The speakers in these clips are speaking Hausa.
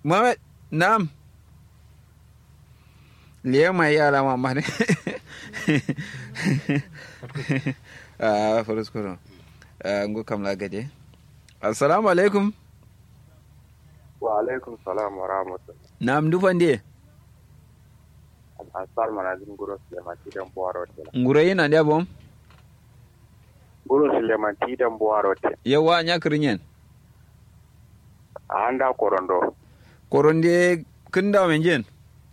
Muhammad na'am liya mai yara mamma ne a faruskuro ngo kam la gaje assalamu alaikum wa alaikum salam wa rahmatullah na'am dufan de asar manazin guro suleiman tidan buwaro te nguro yana da bom guro suleiman tidan buwaro te yawa nya kirinyen a handa korondo koronde kin da men jen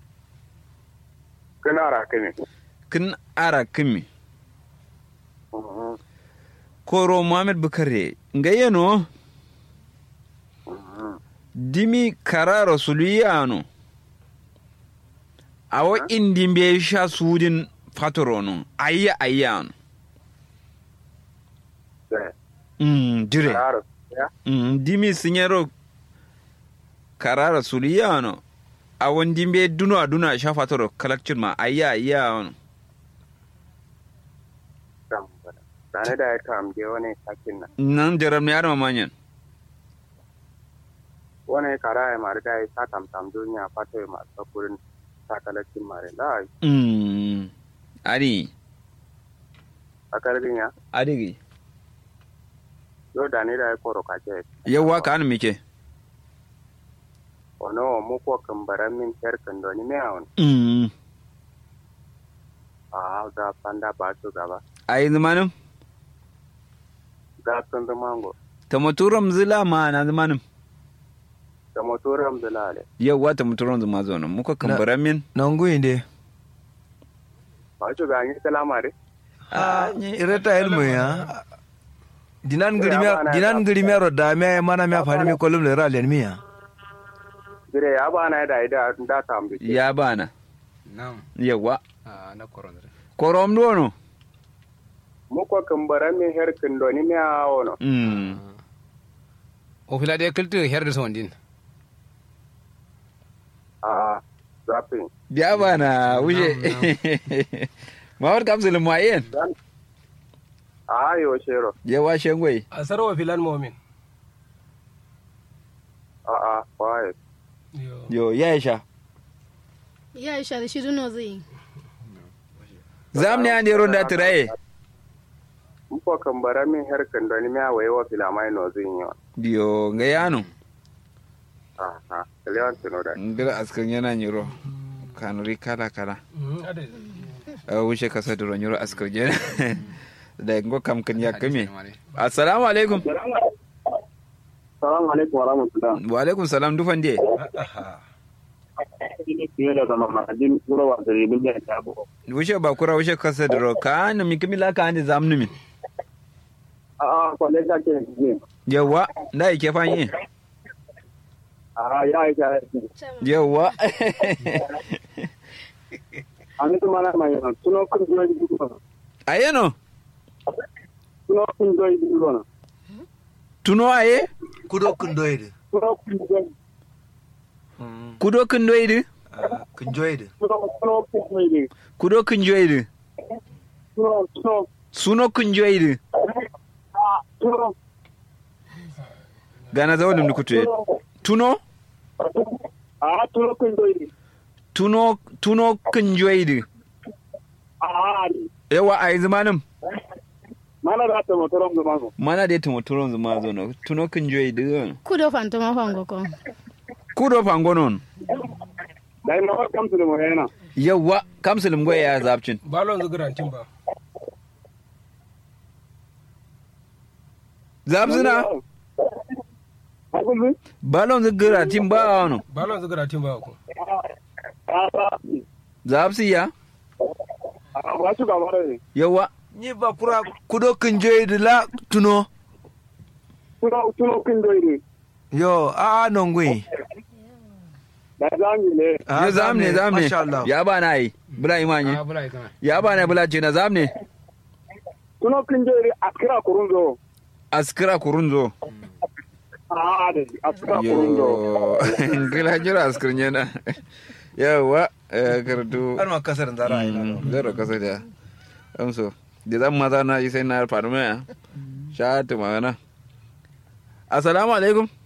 kana rakini kin ara kimi koro muhammad bukare ngayeno dimi kararo suliyano awo indi mbe sha sudin fatorono ayya ayyano mm dire Claro, ya mm dimi sinyero kararo suliyano awon dimbe duno aduna sha fatoro kalakcin ma ayya ayyano kam bana dane da ya kam je wani sakin nan nan jaram ne arma manyan wani kara ya mari da ya sa tam tam duniya fato ya masu sakurin sakalacin mari da mm ari a karbin ya adigi yau da ne da ya koro kaje yawa ka an mike ono mu ko kambaran min ter kan doni me awon mm a ga panda ba su gaba ai zamanin ga sun mango tamaturam zila ma na zamanin da motoram da lale yawa tamaturam zuma zo nan muka kambara min nangu inde ba su ga ni salamare ah ireta ilmu ya dinan grimia dinan grimia ro da me mana me afani mi kolum le ra len mi ya dire ya ba na da ida da tambi ya bana Naam. yawa Ah, na korondre. korom dono mu ko kambaran min her kan doni me awon mm O fila de kiltu herde sondin. a zafin ya bana wuce mawar kapsul mayen a yo shero yawa shengwai a sarwa filan momin a a kwaye yo ya sha Ya isha da shi duno zai yi. zam ne an yero da tiraye mu ko kambaran min her kan doni me awaye wa filamai no zin yo yo ga yano a a lewan tino da ngira askan yana nyiro kanuri kala kala a wuce kasa da nyiro askar jena da ngo kam kan ya kame assalamu alaikum salamu alaikum wa rahmatullah wa alaikum salam dufan de fiye da zama mahajin gura wa zari bin da ta bu wuce ba kura wuce kasa da ro ka na mi kimila ka ande zamnu min a a kwale ta ke ne yawa da yake fanyi a ya yi ta yawa an yi mana mai yana tuno kun zuwa yi gudu ayeno tuno kun zuwa yi gudu tuno aye kudo kundoide tuno kun zuwa yi kudo kin doidi kunjoide tuno tuno kun zuwa yi kudo kin joidi tuno tuno suno kin joidi tuno gana zawo dum kutu tuno a tuno kun zuwa yi tuno tuno kin joidi a yawa ai zamanin mana da ta motoron zama ko mana da tumo turon zuma zo no tuno kin joidi Kudo fantoma fango ko. kudo fangonon da ina wa kamsu da mu yana yawa kamsulum goya ya zabcin balon zugurantin ba zabzina Abin balon zigira tim ba wano balon zugurantin ba ko zabsi ya ba su gaba da ne yawa ni ba kura kudo kunjoide la tuno tuno tuno kun zuwa yi yo a nangu da zami ne ya zamne zamne masha Allah ya ba na yi bula imanye Ah, bula ikana. ya ba na bula ce na zamne tuno kun zuwa yi a kira kurun zo askira kurunzo a da a kira kurun zo yo gila jira askirin yana yawa eh, karatu har ma kasar zara ai Mm, zero kasa da amso da zan maza na yi sai na faru mai sha ta magana assalamu alaikum